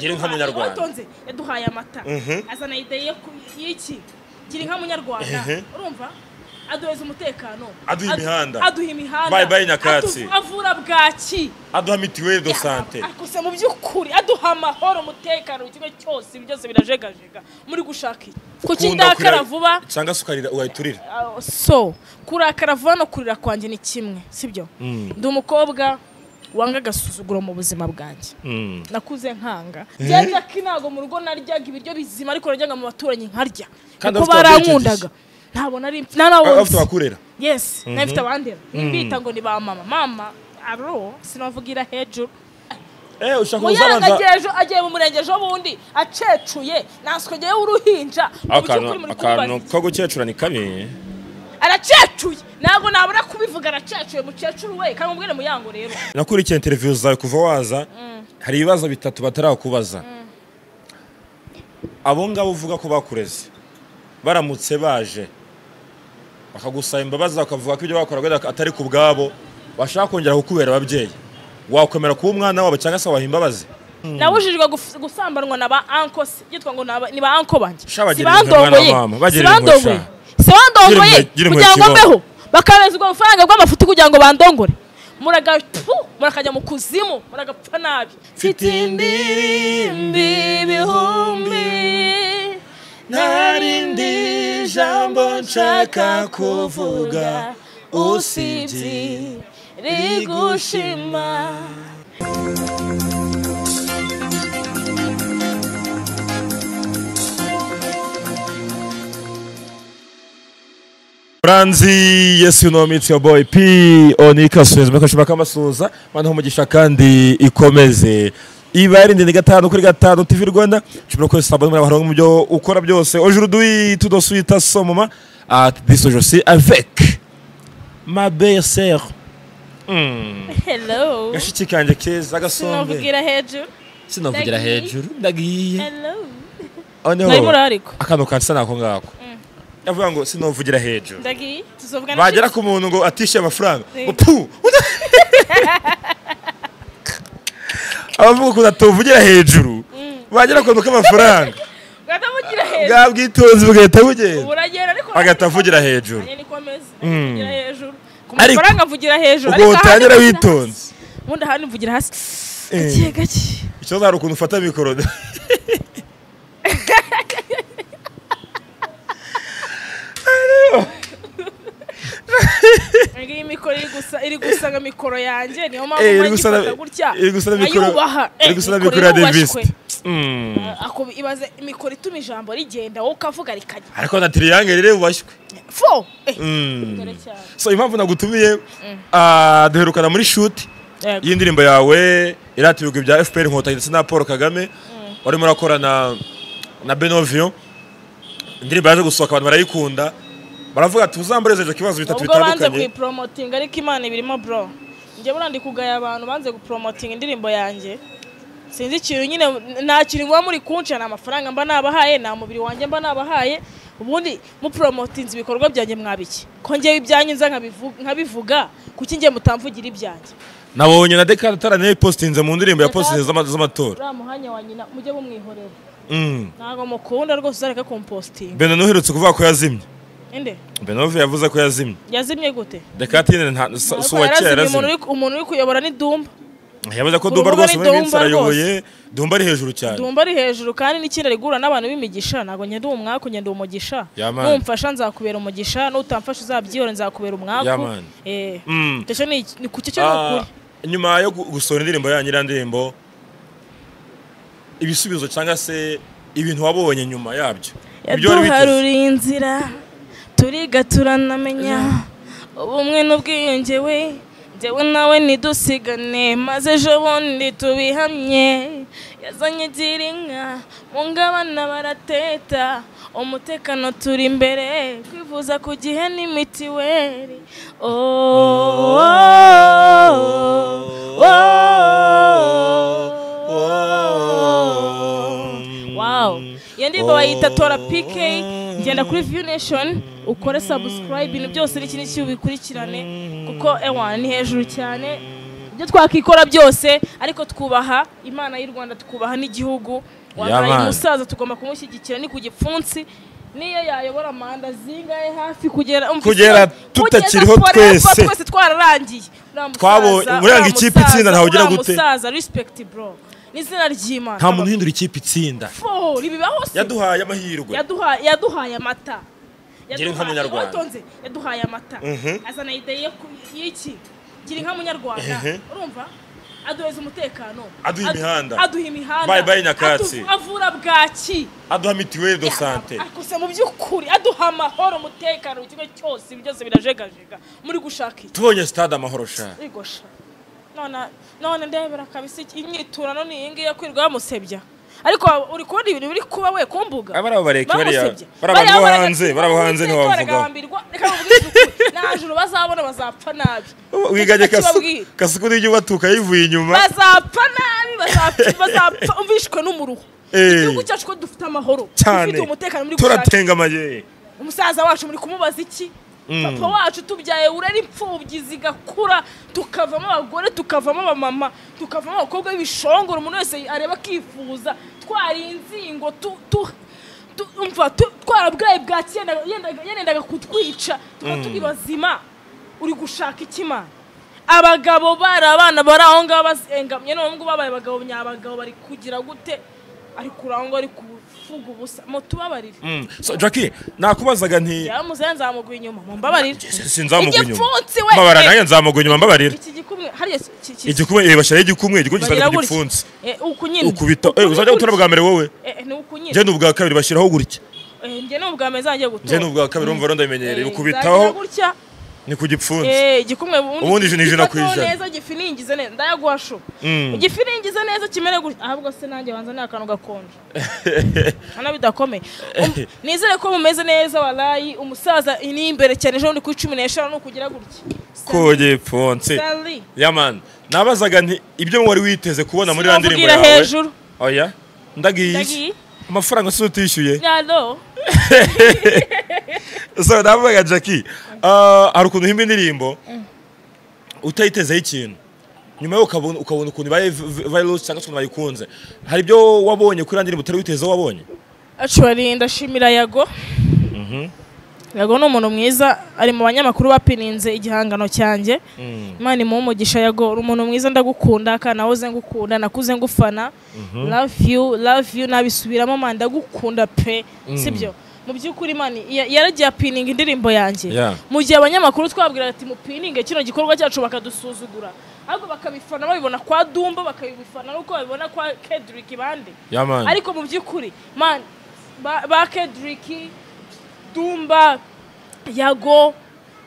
gira inka munyarwanda utonze yaduhaye amata azana ideye y'iki gira inka munyarwanda urumva aduheza umutekano Aduha Adu- imihanda. aduha imihanda Bye bye Nyakatsi. Adu- avura bwaki aduha mituweli do sante gusa mu by'ukuri aduha amahoro umutekano ikigo cyose ibi byose birajegajega muri gushaka iki kuki Ukunda ndakara kurira- vuba cyangwa se ukarira ugayiturira Ah, so kurakara vuba no kurira kwanjye ni kimwe sibyo ndi umukobwa wanga agasuzuguro mu buzima bwanjye nakuze nkanga njyewe ntago mu rugo naryaga ibiryo bizima ariko naryaga mu baturanyi nkarya Kandi kuko abafite barankundaga ntabwo nari nta nawunzi abafite abakura yes n'abifite abandera nimbita ngo ni ba mama mama aro sinavugira hejuru eh ushaka muyarangageje kuzabanza agiye ejo agiye mu murenge ejo bundi acecuye naswe ngewe uruhinja mu by'ukuri akantu muri akantu kumbaza. ko gukecura ni kabi aracecuye ntabwo nabura kubivuga aracecuye mukecuru we kandi mubwire muyango rero nakurikiye interiviyu zawe kuva waza hari ibibazo bitatu batarakubaza abo ngabo uvuga ko bakureze baramutse baje bakagusaba imbabazi bakavuga ko ibyo bakoraga atari ku bwabo bashaka kongera kukubera ababyeyi wakwemera kuba umwana wabo cyangwa se wabaha imbabazi nabujijwe guf- gusambanwa na ba anko si- yitwa ngo ni aba- ni ba anko banjye Sha bagira sibandongoye impuhwe mwana wa mama, bagira impuhwe sibandongoye sibandongoye Gira impuhwe, gira impuhwe kugira ngo kibaho. mbeho bakabezwa ubufaranga bw'amafuti kugira ngo bandongore muraga pfu, murakajya mu kuzimu muragapfa nabi Mfite indirimbi ibihumbi, nta rindi jambo nshaka kuvuga usibye rigushima. Branzi, yes you know me, it's your boy P Onika Suez mukashima kamasuza mana umugisha kandi ikomeze ibari ndende gatanu kuri gatanu TV Rwanda chimura kwese sabone muri abarongo mu byo ukora byose aujourd'hui tout de suite à ce moment à this je suis avec ma belle sœur hello gashiki kanje keza gasombe sinavugira hejuru sinavugira hejuru ndagiye hello oneho mwari muri ariko akantu kansa nako ngako yavuga ngo sinavugira hejuru ndagiye tuzovugana bagera ku muntu ngo atishyure amafaranga Sí. ngo pu abavuga ukuntu atuvugira hejuru bagera ku kantu k'amafaranga bwatavugira hejuru bwa bwitonzi bugahita bugenda buragenda ariko agahita avugira hejuru nanjye niko ameze avugira hejuru ku Ariko- mafaranga mvugira hejuru ubwo ahandi utangira mvugira witonze hasi. ubundi ahandi mvugira hasi Eh. gake gake ikibazo hari ukuntu ufata mikoro Iyi ngiyi mikoro iri gusa iri gusa nka mikoro yanjye niyo mpamvu Eh, iri mpamvu gusa na- ngifata gutya iri gusa na mikoro- nkayubaha. iri Eh, gusa na mikoro mikoro ya irubashywe. Mm. Ako- ibaze imikoro ituma ijambo rigenda wowe ukavuga rikajya ariko na tiriyange riri bubashywe fo Eh, Mm. dore cyane. so impamvu nagutumiye ah, duherukana muri shuti Yego. iyi ndirimbo yawe irata ibigwi bya fpr inkotanyi ndetse na paul kagame warimo urakora na na benovio indirimbo yaje gusohoka abantu barayikunda baravuga ati uzamboreze ibyo kibazo bitatu ubwo banze bitandukanye kuyiporomotinga ariko imana ibirimo bro njye burandi kugaya abantu banze guporomotinga indirimbo yanjye sinzi ikintu nyine nta kintu muba muri kunca nta mafaranga mba nabahaye nta mubiri wanjye mba nabahaye ubundi muporomotinze ibikorwa byanjye mwabiki ko ngewe ibyanyu nza nkabivu- nkabivuga kuki njye mutamvugira ibyanjye nabonye na dekade atarane yipositinze mu ndirimbo ya positinze z'ama- z'amatora uriya muhanya wa nyina mujye mumwihorera Mm. ntabwo mukunda rwose uzareka kompositinga beno uherutse kuvuga ko yazimye inde benovio yavuze ko yazimye yazimye gute dekade nyine nta- si si uwa Yarazimye, kera umuntu yazimye uri- umuntu uri kuyobora ni dumba yavuze ko Ku dumba rubuga ni rwose muri minsi Dumba arayoboye dumba ari hejuru cyane dumba ari hejuru kandi n'ikindi ari guhura n'abantu b'imigisha ntabwo ngenda uwo mwaka ngenda uwo mugisha Ya man. numfasha nzakubera umugisha nutamfasha uzabyihore nzakubera Ya umwaku man. Eh, Mm. icyo ni ni ku cyo ni Ah, ukuri nyuma yo gu- gusohora indirimbo yanyu iriya ndirimbo ibisubizo cyangwa se ibintu wabonye nyuma yabyo ibyo wari witeze yaduharuriye inzira turiga turanamenya ubumwe n'ubwiyunge we njyewe nawe ntidusigane maze ejo bundi tubihamye yazanye igira inka mu ngabana barateta umutekano turi imbere kwivuza ku gihe ni mitiweli oh, oh, oh, oh. Wow. Iyo ndirimbo bayita tora PK genda kuri View Nation ukore subscribe ibintu byose n'ikindi cy'ubikurikirane kuko ewa ni hejuru cyane ibyo twakikora byose ariko twubaha imana y'u rwanda twubaha n'igihugu wabaye Yaman. umusaza tugomba kumushyigikira ni ku gipfunsi niyo yayobora manda zingahe hafi kugera umva Kugera isi- kugeza tutakiriho forever twese. twese twararangiye uriya musaza, Twabo- uriya uranga ikipe musaza, itsinda ntawe ugira uriya gute? musaza respect bro n'izina ry'imana nta muntu uhindura ikipe itsinda Fo, ribibaho se yaduhaye amahirwe yaduhaye yaduhaye amata Gira inka Yaduhaye- Munyarwanda. watonze, yaduhaye amata Mhm. azana ideye ku- y'iki gira inka munyarwanda Ehe. urumva aduheza umutekano Aduha Adu- imihanda. aduha imihanda Bye bye Nyakatsi. Atu- avura bwaki aduha mituweli do sante gusa mu by'ukuri aduha amahoro umutekano ikigo cyose ibi byose birajegajega muri gushaka iki tubonye sitade amahoro sha igosha none none ndebera kabisa iki- imyiturano ni iyi ngiyi yo kwirirwa bamusebya ariko wa- uri kubona ibintu biri kuba we ku mbuga Aba ari abo bareka bariya. Bamusebye. Bari abantu Bariya bo baraga- hanze, bari abo hanze Uwiteka ntiwabavugaho. baragambirwa, reka bavuge isuku. nta juru bazabona bazapfa nabi wiganye Nicyo Kasuku- kibabwira. kasuku n'ibyo batuka yivuye inyuma bazapfa nabi bazapfa- bazapfa umvishwe n'umuruho Eh. igihugu cyacu ko dufite amahoro cyane dufite umutekano muri gushaka turatenga amayeri umusaza wacu muri kumubaza iki papa wacu tubyaye urera imfubyi zigakura tukavamo abagore tukavamo abamama tukavamo abakobwa b'ibishongoro umuntu wese areba akifuza twarinzingo tu- tu- tu- umva, tu- twarabwaye bwaki yenda- yendaga yerendaga kutwica tuba turi bazima uri gushaka iki mana abagabo bari abana bari aho ngaho bazengamye none ngubu babaye abagabo nyabagabo bari kugira gute ariko urangwa ari kuvuga ubusa mutubabarire Mm. so jackie nakubazaga nti yaramuzaye nzamuguha inyuma mumbabarire sinzamuguha inyuma Igipfunsi we! mbabara nanjye nzamuguha inyuma mbabarira iki gikumwe hariya ki- ki- ki- igikumwe eh, bashyiraho igikumwe igikumwe bagira gisaga ku gutya. gipfunsi Eh, uku nyine ukubita Uku eh, ni uzajya gutora gutya. bwa mbere wowe Eh, ni uku nyine njye ni ubwa kabiri bashyiraho gutya Eh, njye ni ubwa mbere zanjye gutora njye ni ubwa kabiri wumva rero ndabimenyereye Eh, nzagira ukubitaho gutya ni ku gipfunsi Eh, igikumwe Ubundi ijana ijana ku gifataho ijana. neza gifiningize neza ndayagwasho Mm. gifiningize neza kimere gutya ahubwo se nanjye banza ni akantu gakonje hano bidakomeye Um, nizere ko mumeze neza warayi umusaza ni imbere cyane ejo ni ku cumi n'eshanu ni ukugira gutya ku gipfunsi Sally. yaman nabazaga nti ibyo wari witeze kubona muri ya ndirimbo Sinababwira yawe hejuru. oya ndagiye Ndagiye. iki? amafaranga si utishyuye yalo so navugaga jackie ah, hari ukuntu uhimba indirimbo utayitezeho ikintu nyuma yo ukabona ukabona ukuntu ibaye vi- virus cyangwa se ukuntu bayikunze hari ibyo wabonye kuri ya ndirimbo utari witezeho wabonye Actually ndashimira Yago. Yago ni umuntu mwiza ari mu banyamakuru bapininze igihangano cyanjye. Imana imuhe umugisha Yago uri umuntu mwiza ndagukunda kandi nawe uze ngukunda nakuze ngufana. Love you, love you nabisubiramo man ndagukunda pe. Sibyo? Mu by'ukuri Imana ya- yaragiye apininga indirimbo yanjye. Yeah. Mu gihe abanyamakuru twabwira ati mupininge kino gikorwa cyacu bakadusuzugura. Ahubwo bakabifana babibona kwa Dumba bakabifana nuko babibona kwa Kendrick bande yaman ariko mu by'ukuri man ba, ba Kendrick Dumba Yago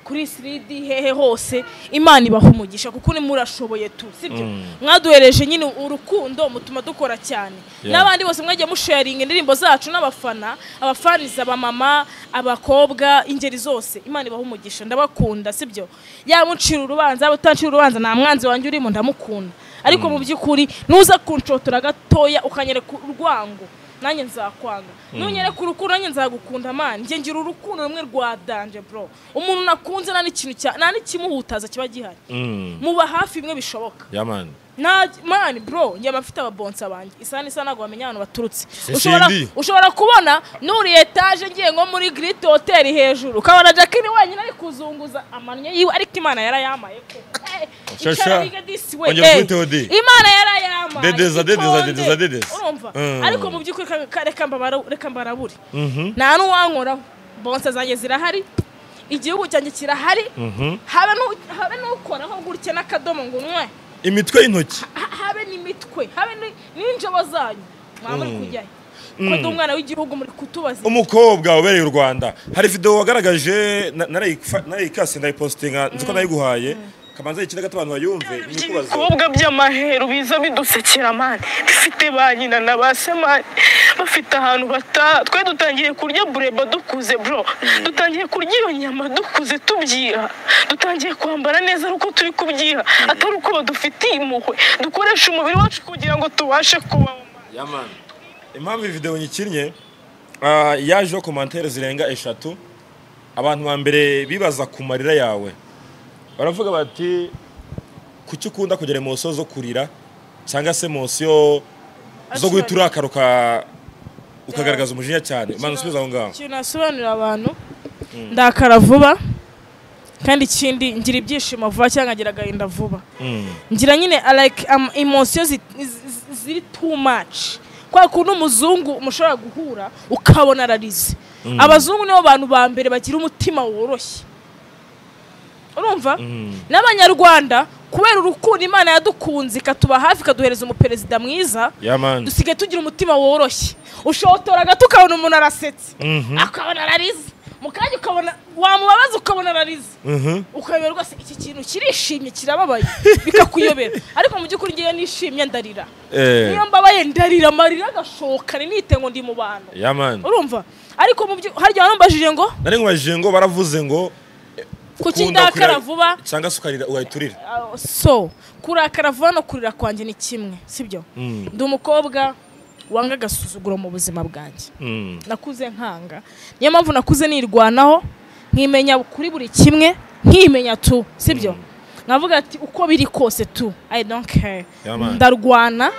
kuri Siridi hehe hose Imana ibaha umugisha kuko ni murashoboye tu sibyo mwaduhereje nyine urukundo mutuma dukora cyane Yeah. n'abandi bose mwagiye musharinga indirimbo zacu n'abafana abafaniza abamama abakobwa ingeri zose Imana ibaha umugisha ndabakunda sibyo yaba uncira urubanza yaba utancira urubanza nta mwanzi wanjye urimo ndamukunda ariko mu by'ukuri nuza kunshotora gatoya ukanyereka urwango nanjye nzakwanga nunyereka urukundo nanjye nzagukunda man njye ngira urukundo rumwe rwa danje bro umuntu nakunze nta n'ikintu cya nta n'ikimuhutaza kiba gihari Mm. muba hafi bimwe bishoboka yaman nta mani bro njye abafite ababonsa banjye isa n'isa ntabwo bamenya ahantu baturutse Sisindi. ushobora, ushobora kubona nuriye etaje ngiye nko muri grit hoteli hejuru ukabona jakini wenyine ari kuzunguza amanya yiwe ariko imana yarayamaye ko Eh, Shasha. icara wiga disi we, Ongera eh. ukubite odi. imana yarayamaye Dedeza, dedeza, itonde. dedeza, dedeza. urumva Mm. ariko mu by'ukuri ka- ka- reka mbabara- reka mbarabure Mhm. nta n'uwankoraho bonsa zanjye zirahari igihugu cyanjye kirahari Mhm. habe n'u- habe n'ukoraho gutya n'akadomo ngo unywe imitwe y'intoki ha- habe n'imitwe habe ni- n'injobo zanyu mwaba muri kujyayo ko ndi umwana w'igihugu muri kutubaza umukobwa ubereye u rwanda hari video wagaragaje na- narayifa- narayikase ndayipositinga nzi ko nayiguhaye kamanza yikina gato abantu bayumve nyikubaza abakobwa by'amaheru biza bidusekera mani bifite ba nyina na ba semani bafite ahantu bata twe dutangiye kurya bureba dukuze bro dutangiye kurya iyo nyama dukuze tubyiha dutangiye kwambara neza ari uko turi kubyiha atari uko badufitiye impuhwe dukoresha umubiri wacu kugira ngo tubashe kubaho mani. yaman impamvu iyi video nyikinnye ah, yajeho komantere zirenga eshatu abantu ba mbere bibaza ku marira yawe baravuga bati kuki ukunda kugera mu nsiyo zo kurira cyangwa se mu nsiyo zo guhita urakaruka ukagaragaza umujinya cyane ubanza usubiza aho ngaho ikintu nasobanurira abantu ndakara vuba kandi ikindi ngira ibyishimo vuba cyangwa ngira agahinda vuba ngira nyine like am- emotion zi- zi- ziri too much kwa kuntu umuzungu mushobora guhura ukabona ararize abazungu nibo bantu ba mbere bagira umutima woroshye urumva n'abanyarwanda kubera urukundo imana yadukunze ikatuba hafi ikaduhereza umuperezida mwiza yamani dusigaye tugira umutima woroshye ushotora gato ukabona umuntu arasetse Mhm. akabona ararize mu kanya ukabona wamubabaza ukabona ararize Mhm. ukabibera rwose iki kintu kirishimye kirababaye bikakuyobera ariko mu by'ukuri ngewe nishimye ndarira Eh, niyo mbabaye ndarira amarira agashoka nite ngo ndi mu bantu yamani urumva ariko mu byo harya waramubajije ngo nari nkubajije ngo baravuze ngo kuki ukunda ndakara kurira vuba cyangwa se ukarira ugahita urira Ah, so kurakara vuba no kurira kwanjye ni kimwe sibyo Mm. ndi umukobwa wanga agasuzuguro mu buzima bwanjye Mm. nakuze nkanga niyo mpamvu nakuze nirwanaho nkimenya kuri buri kimwe nkimenya tu sibyo nkavuga ati uko biri kose tu i don't care Yeah, man. ndarwana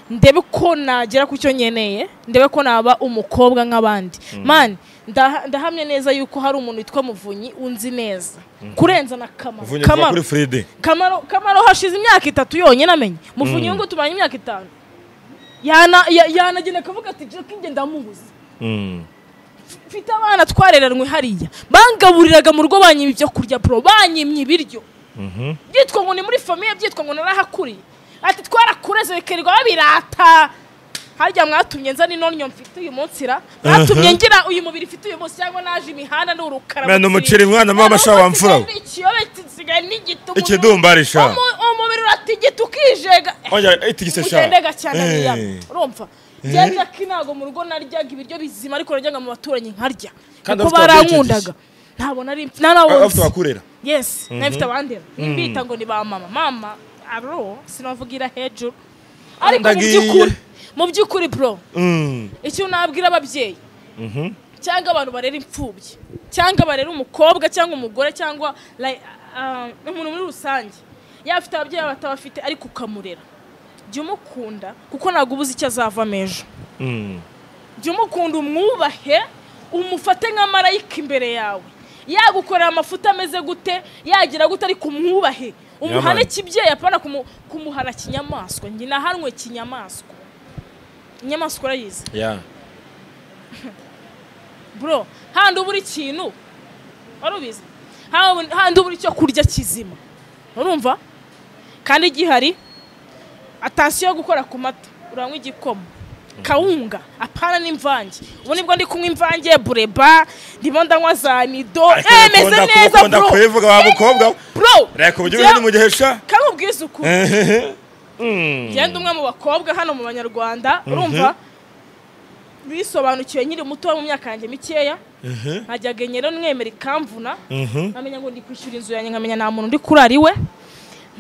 ndebe ko nagera ku cyo nkeneye ndebe ko naba umukobwa nk'abandi mani ndaha- ndahamya neza yuko hari umuntu witwa muvunyi unzi neza kurenza na kamaro mvunye vuba kuri fride kamaro kamaro hashize imyaka itatu yonyine amenye muvunyi ngo tumaranye imyaka itanu Yana- ya- yanagenda akavuga ati jackie njye ndamubuze Mm. mfite abana twareranwe hariya bangaburiraga mu rugo banyimye ibyo kurya puro banyimye ibiryo Mhm. byitwa ngo ni muri famiye byitwa ngo narahakuriye ati twarakureze bikirirwa babirata harya mwatumye nza n'inonyo mfite uyu munsi ra mwatumye ngira uyu mubiri mfite uyu munsi cyangwa naje imihanda n'urukara Mwana umuceri mwana mama sha wamfura we. ikiyobe gisigaye n'igitugu ikidumbari sha Umu- umubiri uratigita ukijega ongera itigise sha mugendega cyane Eh. niyama urumva byaga ko ntabwo mu rugo naryaga ibiryo bizima ariko naryaga mu baturanyi nkarya Kandi kuko abafite barankundaga ntabwo nari mf- ntarawunzi. afite abakurera yes nawe mfite abandera nimbita ngo ni ba mama mama aro sinavugira hejuru ariko mu Ndagiye. by'ukuri mu by'ukuri bro Mm. icyo nabwira ababyeyi cyangwa abantu barera imfubyi cyangwa barera umukobwa cyangwa umugore cyangwa like, ah, umuntu muri rusange yaba afite ababyeyi yaba atabafite ariko ukamurera jya umukunda kuko ntabwo ubuze icyo azavamo ejo Mm. jya umukunda umwubahe umufate nka marayika imbere yawe yagukorera amafuta ameze gute yagira gute ariko umwubahe umuhane Yaman. kibyeyi apana kumu- kumuhana kinyamaswa njye nahanwe kinyamaswa inyamaswa urayizi Yeah. bro handi uba uri ikintu wari ubizi Handi- handi uba uri icyo kurya kizima urumva kandi gihari atansiyo yo gukora ku mata uranywa igikoma kawunga apana n'imvange ubu nibwo ndi kunywa imvange bureba ndimo ndanywa za nido Ariko eh reka meze wenda neza kuvuga, bro kubivuga wa mukobwa we. bro reka uburyo njya- bw'ibintu mu gihe sha kandi ubwiza ukuri Mm. genda umwe mu bakobwa hano mu banyarwanda urumva bisobanukiwe nkiri muto mu myaka yanjye mikeya nkajyaga nyero mwemera ikamvuna Mhm. nkamenya ngo ndi kwishyura inzu yanjye nkamenya nta muntu ndi kurari we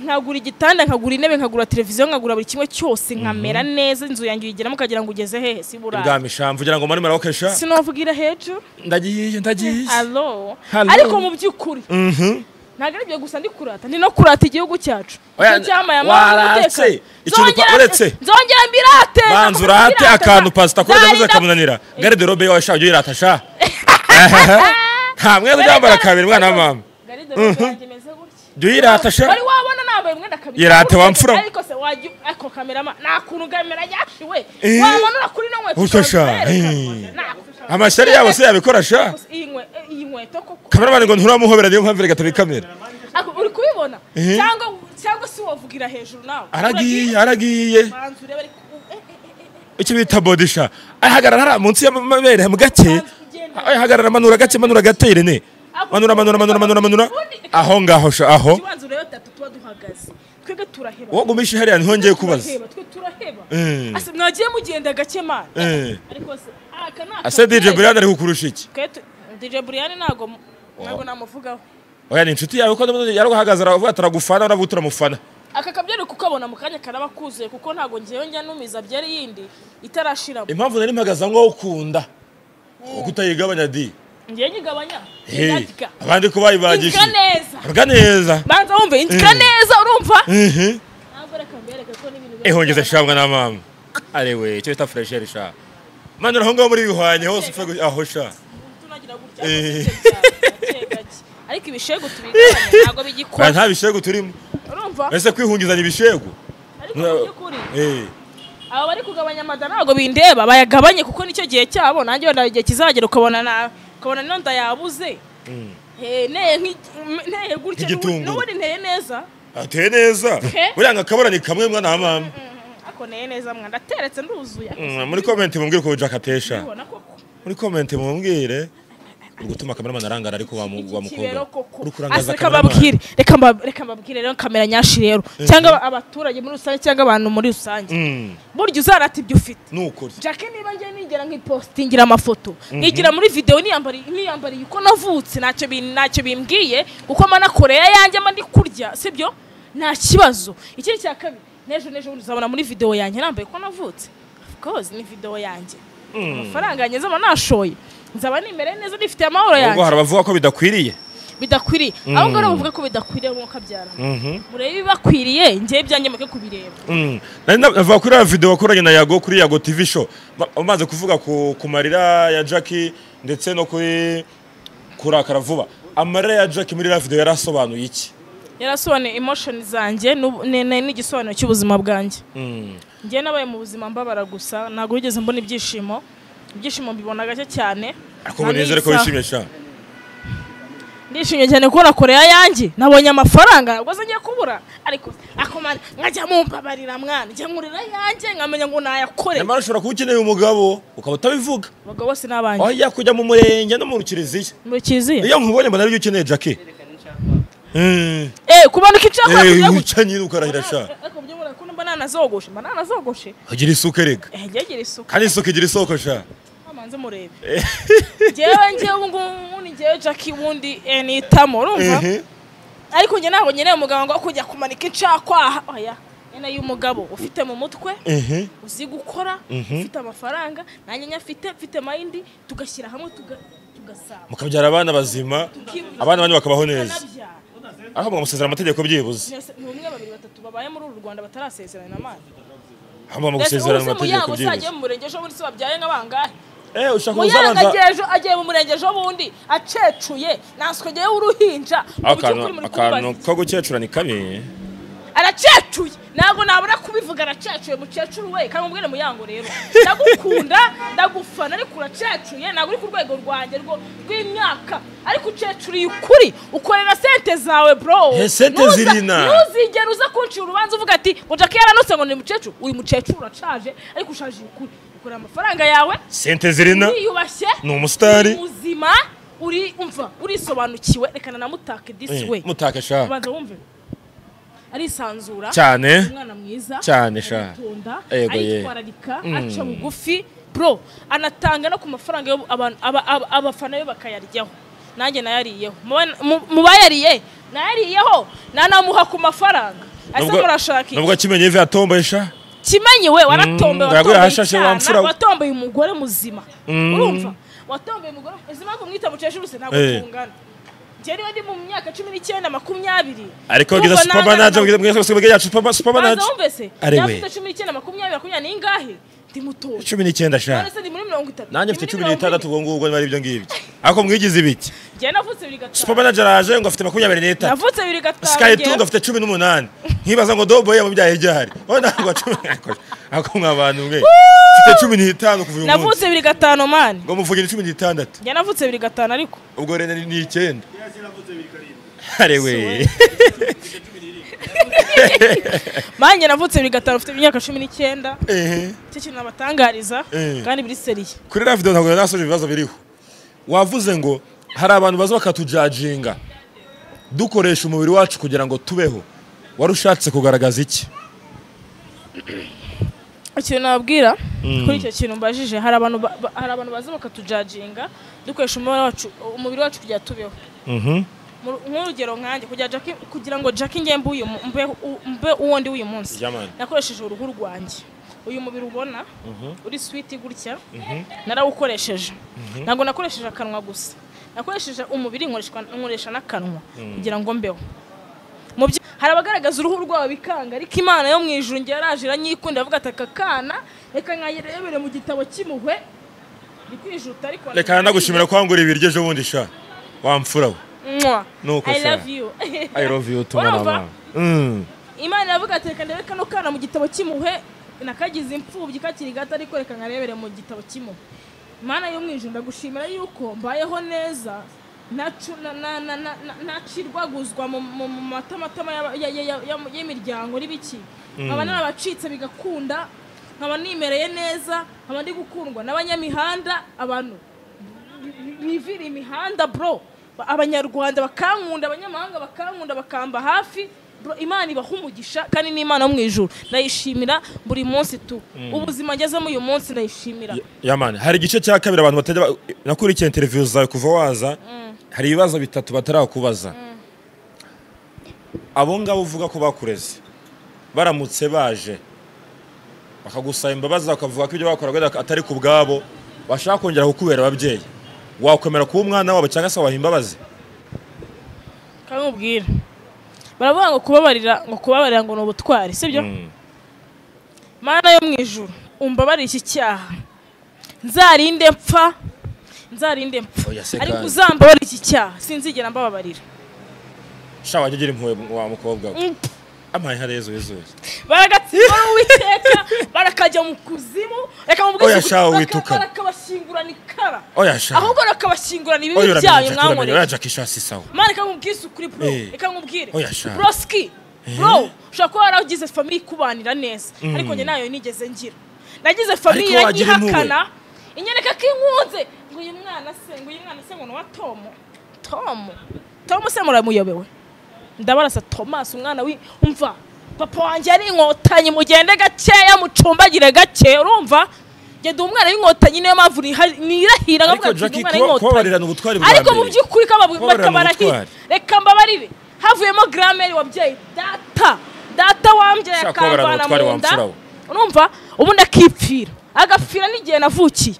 nkagura igitanda nkagura intebe nkagura televiziyo nkagura buri kimwe cyose nkamera neza inzu yanjye uyigeramo ukagira ngo ugeze hehe si burara ibwami sha mvugira ngo muri maraboke sha sinavugira hejuru ndagiye ndagiye alo Hello. ariko mu by'ukuri Mhm. ntabwo ari ibyo gusa ndi kurata ni no kurata igihugu cyacu Oya, Nicyo cyamaye amahoro waratse n'umutekano. ikintu Nzongera- upa- uretse nzongera mbirate banza urate akantu pasita kubera ndamuze kamunanira garide robe yawe sha ujye uyirata sha nta mwenda uryambara kabiri mwana wa mama jya uyirata sha wari wabona nabaye mwenda kabiri Yirate wamfura. ariko se wajya ako kamerama nta kuntu kamera yashiwe Eh. wamanura kuri no nkweto Ucyo sha, eh. amashyari yabo se yabikora sha iyi nkwe- iyi nkweto koko kameramani ngo nturamuhobera niyo mpamvu reka turi kamera Ako, uri kubibona Eh. cyangwa cyangwa se wavugira hejuru nawe aragiye aragiye banza urebe ariko eh, eh, eh, eh. icyo bita bodisha ahagarara hariya munsi y'amabere mu gake Oya, hagarara manura gake manura gake irene manura manura manura manura manura aho ngaho sha aho tubanza urebe batatu tuba duhagaze twebwe turaheba wagumisha hariya niho njyewe kubaza Turaheba, twe turaheba Eh. Ase, mwagiye mugenda gake mani Eh. ariko se aka ni ase akabyeri. dj brian ari kukurusha iki Twe tu- DJ Brian ntago ntago namuvugaho oya ni inshuti yawe ko yaruhagaze aravuga ati aragufana uravuga uti uramufana aka kabyeri kukabona mu kanya karaba kuzuye kuko ntago ngewe njya numiza byari yindi itarashiramo impamvu nari mpagaze aho ngaho ukunda kutayigabanya di ngiye nyigabanya Hey, ndadika abandi ko bayibagisha Inzira neza bwa neza banza wumve inzira Mm. neza urumva Mhm. ntabwo reka mbereke ko n'ibintu biba- ihongeza shabwa na mama arewe icyo bita furesheri sha mana uraho ngaho muri bihwanye hose upfa gu- aho sha tunagira gutya Eh. gake gake. ariko ibishego tubigabanya ntabwo Oya, bigikora nta bishegu turimo urumva ese kwihungizanya ibishegu ariko nta- by'ukuri Eh, aba bari kugabanya amada ntabwo bindeba bayagabanye kuko nicyo gihe cyabo nanjye wenda igihe kizagera ukabona na ukabona niyo ndayabuze Mm. Eh, nteye nk'igi- nteye gutya Nk'igitunguru. n'ubundi nteye neza ateye neza He? buriya nga akabara ni kamwe mwana wa mama Mm, ako nteye neza mwana ndateretse nduzuye Mm, muri komenti mumbwire ukuntu Jack atesha ubona koko muri komenti mumbwire uri gutuma kameramani arangara ariko wamu- ikibero wamukobwa koko uri kurangaza ase reka kameramani mbabwire reka mba- reka mbabwire rero kamera nyashi rero cyangwa aba- abaturage muri rusange cyangwa abantu muri rusange Mm, burya uzarata ibyo ufite ni ukuri jake niba njye nigera nk'ipositingira amafoto nigira muri videwo niyambariye niyambariye uko navutse ntacyo bi- ntacyo bimbwiye kuko mba nakoreye ayanjye mba ndi kurya sibyo nta kibazo ikindi cya kabiri n'ejo n'ejo bundi uzabona muri videwo yanjye nambaye uko navutse of course ni videwo yanjye amafaranga yanjye nzaba nashoye nzaba nimere neza nifitiye amahoro yanjye ubwo hari abavuga ko bidakwiriye bidakwiriye aho ngaho bavuga ko bidakwiriye nk'uko abyara murebe ibibakwiriye njyewe ibyanjye muke kubireba Mm. Nari navuga kuri ya video wakoranye na Yago kuri Yago TV show Ma- umaze kuvuga ku, ku marira ya Jackie ndetse no kuri kurakara vuba amarira ya Jackie muri ya video yarasobanuye iki yarasobanuye emotion zanjye n'ubu- ni- ni- n'igisobanuro cy'ubuzima bwanjye mm. njyewe nabaye mu buzima mbabara gusa ntabwo wigeze mbona ibyishimo ibyishimo mbibona gake cyane ariko nta ubu nizere ko n'isaha. wishimye sha ndishimye cyane kubona koreya yanjye nabonye amafaranga ntabwo ngiye kubura ariko akomana nkajya mumbabarira mwana njya nkurira yanjye nkamenya ngo nayakore nyamara ushobora kuba ukeneye umugabo ukaba utabivuga abagabo bose ni abanjye oya kujya mu murenge no mu kiliziya muri kiliziya iyo nkubonye mbona aribyo ukeneye Jackie Mm. eh kumanuka icyakora Eh, kugira ngo wica nyine ukarahira sha ariko byo muri kuno mbana nazogoshe mbana nazogoshe agira isuku erega eh ngegera isuku kandi isuku igira isoko sha amanze murebe ngewe ngewe ubu ngubu ni ngewe Jackie wundi eh, nitamo urumva Ehe. ariko njye ntabwo nkeneye umugabo ngo kujya kumanika incakwaha oya nyine y'umugabo ufite mu mutwe Ehe. uzi gukora ufite amafaranga nanjye nyafite mfite mayindi tugashyira hamwe tuga- tugasaba mukabyara abana bazima abana banyu bakabaho neza tukanabyara aho mugasezera amategeko byibuze ni umwe babiri batatu babaye muri uru rwanda batarasezerana amazi aho mugomba mbese ubu se gusezerana mu amategeko yago byibuze uzagiye mu murenge ejo bundi se wabyaye nk'abangahe eh ushaka muyanga uzabanza agiye ejo agiye mu murenge ejo bundi acecuye ntanswegeyeho uruhinja mu akantu by'ukuri muri akantu kubaza. ko gukecura ni kabi aracecuye ntabwo nabura kubivuga aracecuye mukecuru we kandi umubwire muyango rero ndagukunda ndagufana ariko uracecuye ntabwo uri ku rwego rwanjye rwo rw'imyaka ariko ucecuriye ukuri ukorera sente zawe bro He, sente Ntuza- zirina. ntuzigere uza kuncira urubanza uvuga ati ngo jackie yaranutse ngo ni mukecuru uyu mukecuru urashaje ariko ushaje ukuri ukorera amafaranga yawe sente zirina uriyubashye ni umusitari. uri muzima uri umva urisobanukiwe rekana na mutake disi we mutake sha ubanza wumve arisanzura cyane umwana mwiza Cyane sha. aratunda Ego ye. aritwararika aca bugufi bro anatanga no ku mafaranga yo abantu- aba- aba- abafana be bakayaryaho nanjye nayariyeho Mu- mu- mu bayariye nayariyeho nanamuha ku mafaranga ese Nubwo- murashaka iki nubwo akimenye ivi yatomboye sha kimenyi we waratomboye Mm, yaguye watomboye ahashashe wa mfura icyana we. watomboye umugore muzima Mm. urumva watomboye umugore izi mpamvu mwita mukecuru se ntabwo Eh. tungana njye niba ndi mu myaka cumi n'icyenda makumyabiri ariko bwiza urumva supermanager nanga- bwiza bwiza supermanager yacu banza supermanager wumve se Ari we. yafite cumi n'icyenda makumyabiri makumyabiri n'ingahe ndi mutoya cumi n'icyenda sha none se ndi muri mirongo itatu ndi nanjye mfite muri cumi mirongo n'itandatu ine. ubwo ngubwo niba ari ibyo ngibyo ariko mwigize ibiki njye navutse bibiri gatanu supermanager araje ngo afite makumyabiri n'itatu navutse bibiri gatanu skytung njyewe- afite cumi n'umunani nkibaza ngo doboye mu byahe byahari wowe ntabwo cumi ariko mwabantu mwe mfite cumi n'itanu kuva uyu munsi navutse bibiri gatanu mani ngo muvugire cumi n'itandatu njye navutse bibiri gatanu ariko ubwo rero ni icyenda harewe mani njye navutse bibiri gatanu mfite imyaka cumi n'icyenda icyo kintu nabatangariza Eh. kandi biri seriye kuri radiyo ntabwo nasoje ibibazo biriho wavuze ngo hari abantu baza bakatujajinga dukoresha umubiri wacu kugira ngo tubeho wari ushatse kugaragaza iki ikintu nababwira kuri icyo kintu mbajije hari abantu ba- ba- hari abantu baza bakatujajinga dukoresha umubiri wacu umubiri wacu kugira ngo tubeho Mu- nk'urugero nkanjye kugira Jackie- kugira ngo Jackie njye mbe uyu mu- mbe u- mbe uwo ndi uyu munsi Yeah, man. nakoresheje uruhu rwanjye uyu mubiri ubona uri switi gutya narawukoresheje ntabwo nakoresheje akanwa gusa nakoresheje umubiri nkoreshwa- nkoresha n'akanwa kugira ngo mbeho Mu byo- hari abagaragaza uruhu rwabo bikanga ariko imana yo mu ijuru njye yaraje iranyikunda avuga ati aka kana reka nkayirebere mu gitabo cy'impuhwe ndi kwijuta ariko reka nagushimira kwangura ibiryo ejo bundi sha wamfura we Mwah. Nuko I se. love you. I love you tumara Urumva? abana. Mm. Imana iravuga ati reka ndebe kano kana mu gitabo cy'impuhwe nakagize imfubyi kakiri gato ariko reka nkarebere mu gitabo cy'impuhwe Mana yo mu ijuru ndagushimira yuko mbayeho neza nacu- na- na- na- na- na- nacirwaguzwa mu- mu mu matamatama y'aba- ya- ya- ya- ya- y'imiryango n'ibiki nkaba narabacitse bigakunda nkaba nimereye neza nkaba ndi gukundwa n'abanyamihanda abantu bivira imihanda bro Ba- abanyarwanda bakankunda abanyamahanga bakankunda bakamba hafi bro imana ibaha umugisha kandi ni imana yo mu ijuru ndayishimira buri munsi tu ubuzima ngezemo uyu munsi ndayishimira yamani hari igice cya kabiri abantu batajya ba- nakurikiye interiviyu zawe kuva waza hari ibibazo bitatu batarakubaza abo ngabo uvuga ko bakureze baramutse baje bakagusaba imbabazi bakavuga ko ibyo bakoraga ari- atari ku bwabo bashaka kongera kukubera ababyeyi wakwemera kuba umwana wabo cyangwa se wabaha imbabazi kandi ubwira baravuga ngo kubabarira ngo kubabarira ngo ni ubutwari sibyo mana yo mu ijuru umbabarire iki cyaha nzarinde mpfa nzarinde mpfa Oya se ariko kandi. uzambabarire iki cyaha sinzigera mbababarira sha wajya ugira impuhwe wa mukobwa we amahera yezu yezu yezu baragatsiba uwiteka barakajya mu kuzimu reka mu Oya, bwishingizi shawe baka- wituka. barakabashyingurana ikara oya sha ahubwo bakabashyingurana oya ibibi uramenye byayo Jack, uramenye oya mwamureye jack ishasi sawa mana reka nkubwire ukuri bro Eh. reka nkubwire Oya, shawe. broski bro ushobora kuba waragize famiye ikubanira neza ariko njye nayo nigeze ngira nagize famiye Ariko wagira impuhwe. iranyihakana inyereka ko inkunze ngo uyu mwana se ngo uyu mwana se ngo ni uwa tomo tomo tomo se muramuyobewe ndabarasa tomasi umwana wi umva papa wanjye yari inkotanyi mugende gakeya mucumbagire gake urumva njye ndi umwana w'inkotanyi niyo mpamvu niha- nirahira Ariko nkavuga ndi Jackie, umwana kuba- w'inkotanyi. kubabarira ni ubutwari bwa ariko mu mbere. by'ukuri ko baba- Kubabarira ni bakabarahira. ubutwari. reka mbabarire havuyemo grameri wabyaye data data wambyaye Shaka kubabarira ni akamvana ubutwari mu nda wamfura we. urumva ubundi akipfira agapfira n'igihe navukiye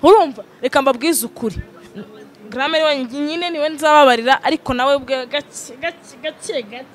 urumva reka mbabwize ukuri grameri wenyine niwe nzababarira ariko nawe ubwe gake gake gake gake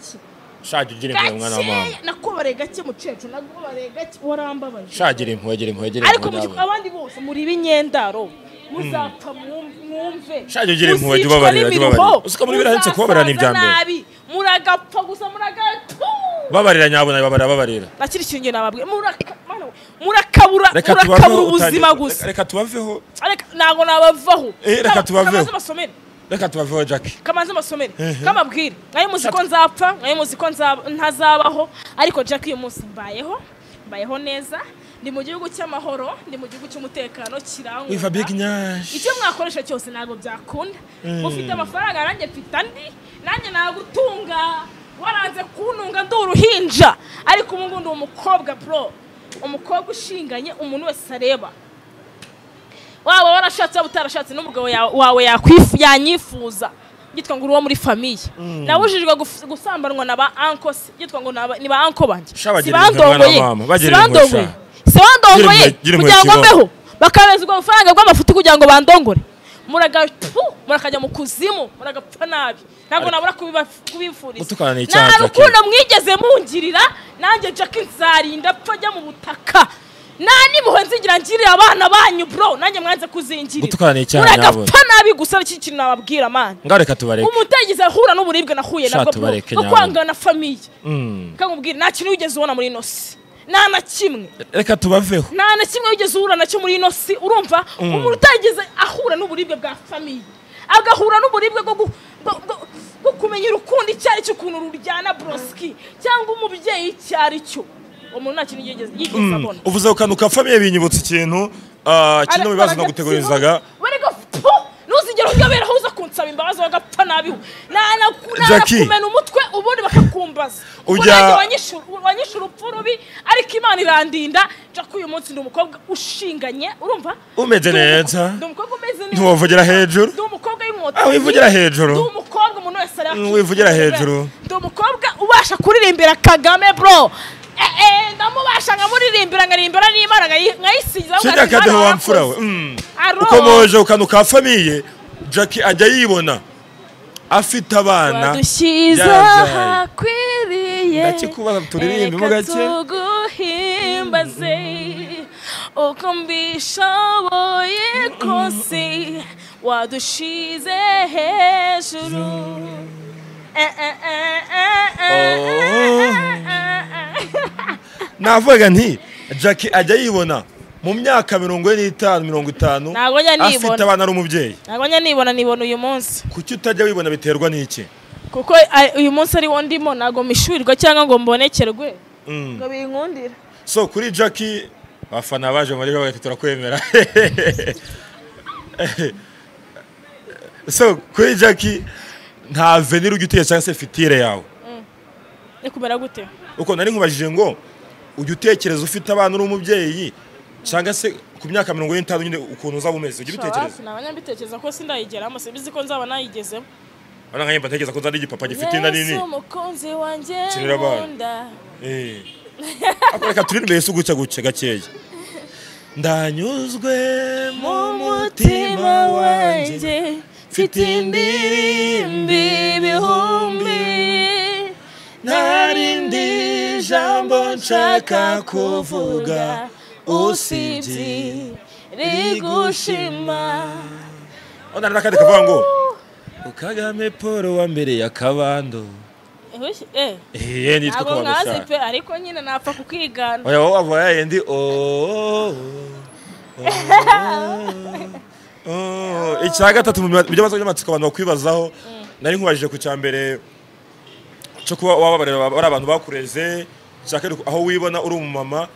sha jya ugira impuhwe mwana wa mama gake nakubareye gake mukecuru nakubareye gake warambabaje sha gira impuhwe gira impuhwe gira ariko impuhwe mu gihe nawe. abandi bose muri b'inyendaro muzapfa mwum- mwumve Shaje ugire impuhwe, jya muzicwa ubabarira, jya n'imiruho, ubabarira. Uzi ko muri Bibiliya handitse kubabarira ni ibya muzasaza mbere. nabi, muragapfa gusa muragapfa babarira nyabona babarira babarira nakiri ikintu njye nababwiye muraka- mana we, murakabura reka murakabura tubaveho ubuzima utangire- gusa reka tubaveho Areka, ntabwo nabavaho Eh, reka Kama- tubaveho. kamanzi basomere reka tubaveho jack kamanzi basomere kamabwire mwari muzi ko nzapfa mwari muzi ko nzaba- ntazabaho ariko jack uyu munsi mbayeho mbayeho neza ndi mu gihugu cy'amahoro ndi mu gihugu cy'umutekano kirangwa wiva big nyash icyo mwakoresha cyose ntabwo byakunda mufite amafaranga nanjye mfite andi nanjye nagutunga waranze kuntunga ndi uruhinja ariko ubu ngubu ndi umukobwa bro umukobwa ushinganye umuntu wese areba waba warashatse waba utarashatse n'umugabo ya- wawe yakwifu- yanyifuza yitwa ngo uri uwo muri famiye nabujijwe guf- gusambanwa na ba anko si- yitwa ngo ni aba- ni ba anko banjye Sha bagira impuhwe sibandongoye mwana wa mama, bagira impuhwe, sibandongoye Gira sibandongoye impuhwe, gira impuhwe, kugira ngo kibaho. mbeho bakabeza ubwo bufaranga bw'amafuti kugira ngo bandongore muragapfu murakajya mu kuzimu muragapfa nabi ntabwo nabura kubiba- kubifuriza Gutukana ni icyaha, nta Jackie. rukundo mwigeze mungirira nanjye jackie nzarinda pfa njya mu butaka nta n'impuhwe nzigira ngirira abana banyu bro nanjye mwanze kuzingirira Gutukana ni icyaha, muragapfa nabi gusa iki kintu nababwira amana ngaho reka tubareke umutegizi ahura n'uburibwe nahuye Sha, nabwo bro tubareke no nyabuna. kwangana famiye Mm. kakubwira nta kintu wigeze ubona muri ino si nta na kimwe reka tubaveho nta na kimwe wigeze uhura nacyo muri ino si urumva umuntu utageze ahura n'uburibwe bwa famiye agahura n'uburibwe bwo gu- bwo- bwo- bwo kumenya urukundo icyo ari cyo ukuntu ruryana broski cyangwa umubyeyi icyo ari cyo umuntu nta kintu yigeze yigeze abona uvuze ku kantu ka famiye binyibutsa ikintu ah, kimwe mu bibazo nagutegurizaga ntuzigere uyobera aho uza kunsaba imbabazi wagapfa nabiho Jackie. nanakumena umutwe ubundi bakakumbaza Ubwo Ujya- nanjye wanyishe- wanyishe urupfu rubi ariko imana irandinda jack uyu munsi ndi umukobwa ushinganye urumva Umeze Ndi umu- neza. ndi umukobwa umeze neza ntiwavugira hejuru ndi umukobwa Ah, w'inkotanyi wivugira hejuru. ndi umukobwa umuntu wese areba Mm, wivugira hejuru. shirya akadeho wamfura we Mm. Aro. ukomoje ku kantu ka famiye jackie ajya yibona afite abana wadushyize yabyaye. ahakwiriye ndakikubaza turirimbe mo reka gake tuguhimbaze uko mbishoboye kose wadushize hejuru Eh, eh, eh, eh, eh, Oh. eh, eh, eh. navuga nti jackie ajya yibona mu myaka mirongo ine n'itanu mirongo itanu Ntabwo njya nibona. afite abana ari umubyeyi ntabwo njya nibona nibona uyu munsi kuki utajya wibona biterwa n'iki kuko a- uyu munsi ari wo ndimo ntabwo mpishurirwa cyangwa ngo mbonekerwe Mm. ngo binkundire so kuri jackie abafana baje muri ejo turakwemera so kuri jackie nta venir ujya utera cyangwa se fitire yawe ni kumera gute uko nari nkubajije ngo ujya utekereza ufite abana uri umubyeyi cyangwa se ku myaka mirongo ine n'itanu nyine ukuntu uzaba umeze ujya ubitekereza Shawafi, naba nyabitekereza ko sindayigeramo simbizi ko nzaba nayigezemo urabona nka nyemba ntekereza ko nzaba ari igipapa gifite inda nini Yesu umukunzi wanjye Kinira abana. nkunda Eh. Ariko reka turirimbe yesu gutya gutya gakeya ndanyuzwe mu mutima wanjye mfite indirimbi ibihumbi ntarindi jambo nshaka kuvuga usibye rigushima. Ona n'akandi kavuga ngo kagame paul wa mbere ya kabando Uhushye- eh, ehe nitwa ntabwo kabando mwazi cyane pe ariko nyine napfa kukwigana oya wowe waba wayaye ndi ooo icya gatatu mu byo bazo by'amatsiko abantu bakwibazaho nari nkubajije ku cya mbere cyo kuba wababarira bari abantu bakureze icya kabiri aho wibona uri umumama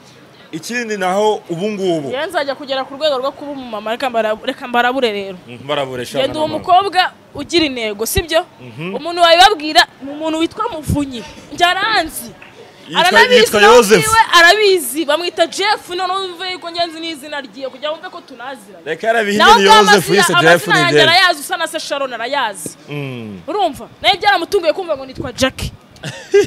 ikindi ni aho ubu ngubu rero nzajya kugera ku rwego rwo kuba umumama reka mbara- reka mbarabure rero Mhm, baraburesha ngenda uwo abana babo. mukobwa ugira intego sibyo umuntu wabibabwira ni umuntu witwa muvunyi njyaranzi Yitwa- aranabizi yitwa nawe Yozefu. ubwiwe arabizi bamwita jeff noneho wumve yuko ngenzi n'izina ryiwe kugira ngo wumve ko tunaziranye reka yarabihinde nawe ni ubwawe yozefu amazina- yise jerefu amazina ni yanjye jerefu arayazi usa na se sharon arayazi urumva nawe byaramutunguye kumva ngo nitwa jackie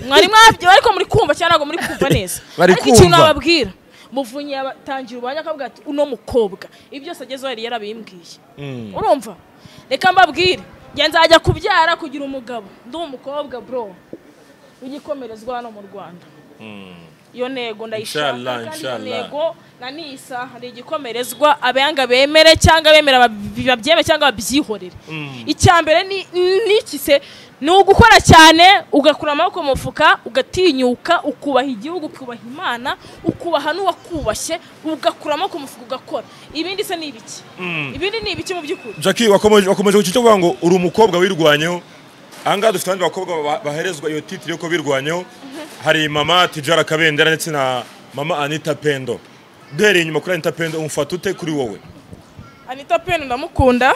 mwari mwabyo ariko muri kumva cyangwa ntabwo muri kumva neza Bari ariko ikintu kumva. nababwira muvunyi yatangira urubanza akabwira ati uno mukobwa ibi byose agezeho yari yarabimbwiye urumva reka mbabwire njye nzajya kubyara kugira umugabo ndi umukobwa bro w'igikomerezwa hano mu rwanda iyo ntego ndayishaka Inshallah, kandi iyo inshallah. ntego na nisa hari igikomerezwa abanga bemere cyangwa abemera bab- babyeme cyangwa babyihorere icya mbere ni n'iki se ni ugukora cyane ugakura amaboko mu mufuka ugatinyuka ukubaha igihugu ukubaha imana ukubaha n'uwakubashye ugakura amaboko mu mufuka ugakora ibindi se ni ibiki ibindi ni ibiki mu by'ukuri jackie wakomeje wakomeje ku cyo kuvuga ngo uri umukobwa wirwanyeho ahangaha dufite abandi bakobwa ba- baherezwa iyo titire yuko birwanyeho hari mama tijara kabendera ndetse na mama anita pendo duhereye inyuma kuri anita pendo umufata ute kuri wowe anita pe ndamukunda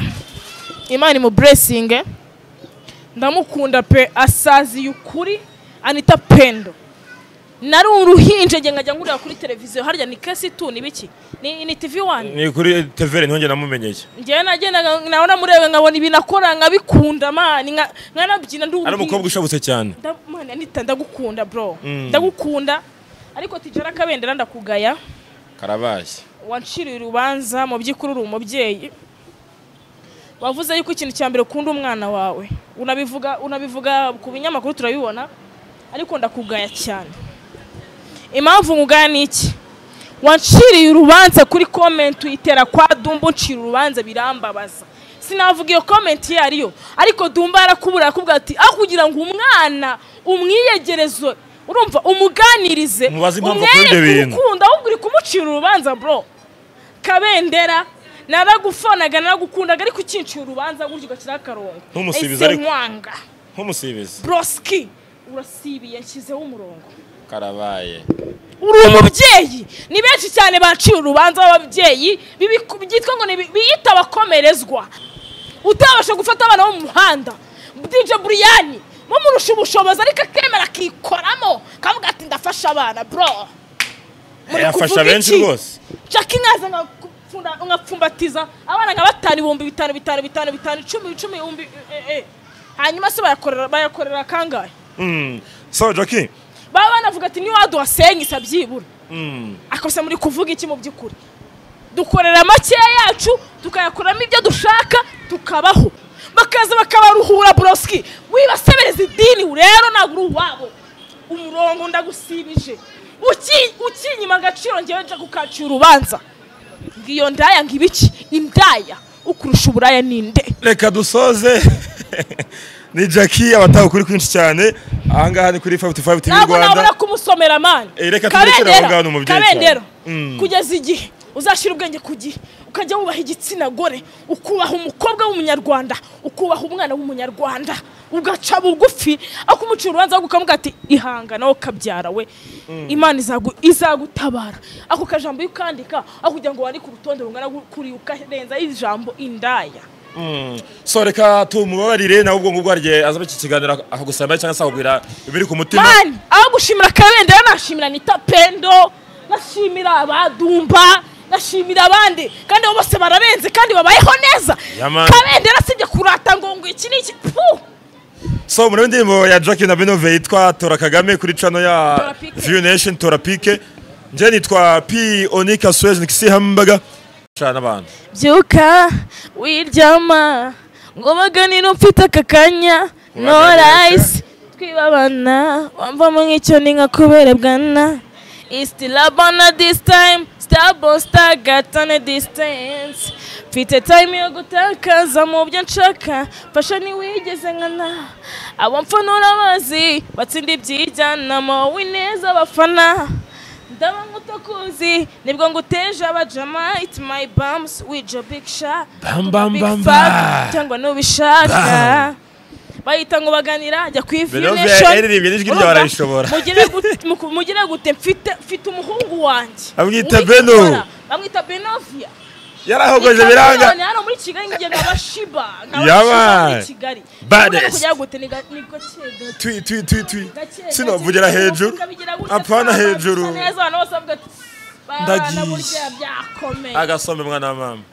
imana imuburesinge ndamukunda pe asaziye ukuri anita pendo nari uruhinja njye nkajya ngurira kuri televiziyo harya ni kesitu ni biki ni ni tv wani ni kuri tevere niho njye namumenyeye njyewe nagendaga nawe namureba nkabona ibintu akora nkabikunda mani nkanabyina ndi ari umukobwa ushabutse cyane Nda- Mana, Anita, ndagukunda bro ndagukunda ariko tijara kabendera ndakugaya karabashye wanciriye urubanza mu by'ukuri uri umubyeyi wavuze yuko ikintu cya mbere ukunda umwana wawe unabivuga unabivuga ku binyamakuru turabibona ariko ndakugaya cyane impamvu nkugaya ni iki wanciriye urubanza kuri komenti uyitera kwa dumba uncira urubanza birambabaza sinavuga iyo komenti iyo ariyo ariko dumba yarakubura arakubwira ati aho kugira ngo umwana umwiyegereze urumva umuganirize Mubaze impamvu akora ibyo umwereke bintu. urukundo ahubwo uri kumucira urubanza bro kabendera naragufonaga naragukundaga ariko ukinciye urubanza gutyo ugakiraho akarongo Ntumusubize Ese ariko. nkwanga nk'umusibizi broski urasibiye nshyizeho umurongo karabaye uri umubyeyi ni benshi cyane baciye urubanza b'ababyeyi bibiku- byitwa ngo ni bi- biyita abakomerezwa utabasha gufata abana bo mu muhanda dj buriyani mumurusha ubushobozi ariko akemera akikoramo kavuga ati ndafasha abana bro Muri yafasha kuvuga benshi iki? rwose jacki nkaza nkapfunda- nkapfumbatiza abana nka batanu ibihumbi bitanu bitanu bitanu bitanu icumi icumi ibihumbi eh, eh. hanyuma se bayakorera bayakorera akangahe Mm. so jackie baba banavuga ati niwaduhasenyisa byibura Mm. akose muri kuvuga iki mu by'ukuri dukorera makeya yacu tukayakuramo ibyo dushaka tukabaho bakaza bakabaruhura boroski wibasebereza idini rero ntabwo uri uwabo umurongo ndagusibije uki- ukinyima agaciro ngewe nja kukaciye urubanza ngiyo ndaya ngibiki indaya ukurusha uburaya ninde reka dusoze ni jackie abataha ukuri kwinshi cyane ahangaha ni kuri fayive fayive tivi ntabwo nabura rwanda kumusomera mani Eh, reka turekere aho ngaho ni umubyeyi cyane. kabendera Mm. kugeza igihe uzashyira ubwenge ku gihe ukajya wubaha igitsina gore ukubaha umukobwa w'umunyarwanda ukubaha umwana w'umunyarwanda ugaca bugufi akumucira urubanza ukamubwira ati ihanga nawe kabyara we imana izagu- izagutabara ako kajambo iyo ukandika aho kugira ngo wandike urutonde rungana kuriya ukarenzaho ijambo indaya so reka tumubabarire nawe ubwo ngubwo harigihe azaba iki kiganiro akagusambaye cyangwa se akakubwira ibiri ku mutima mani aho gushimira kabendera nashimira nita pendo nashimira abadumba nashimira abandi kandi abo bose barabenze kandi babayeho neza Ya man. kabendera sibye kurata ngo ngo iki ni iki pu so muri indirimbo ya jackie na benove yitwa tora kagame kuri cano ya Tora Pike. view nation tora pike njye nitwa p onika suwezi nikisi hambaga cana n'abantu byuka wiryama ngo baganire mfite aka kanya no Kubaganira. rayisi twibabana wamvamo nk'icyo ni nka kubera bwana isiti labana disi tayimu sitabo sitagatane disitansi mfite tayimu yo gutakaza mu byo nshaka fasha ntiwigeze nkana abo mfanura bazi batsinda ibyijyanamo wineza abafana ndaba nk'utakuzi nibwo nguteje abajama it's my bums with your big sha Bam, bam, big bam, fat bam. cyangwa nubishaka bahita ngo baganira ajya ku Benobe yaririmbye n'ijwi ryawe arayishobora. mugire gute mfite mfite umuhungu wanjye Bamwita Uwitwa Beno. Kora. bamwita benovia yarahogoje biranga hano muri kigali ngo nkaba shiba nkaba Yaba. shiba muri kigali Baddest. Urabona kugira gute ni ga- ni gake gake twi twi twi twi Gake, gake, sinavugira gake, hejuru ukabigira gutya, twaba apana dusa hejuru neza, abantu bose bavuga ati, "Bana, Ndagiye." burya byakomeye." agasombe mwana wa mama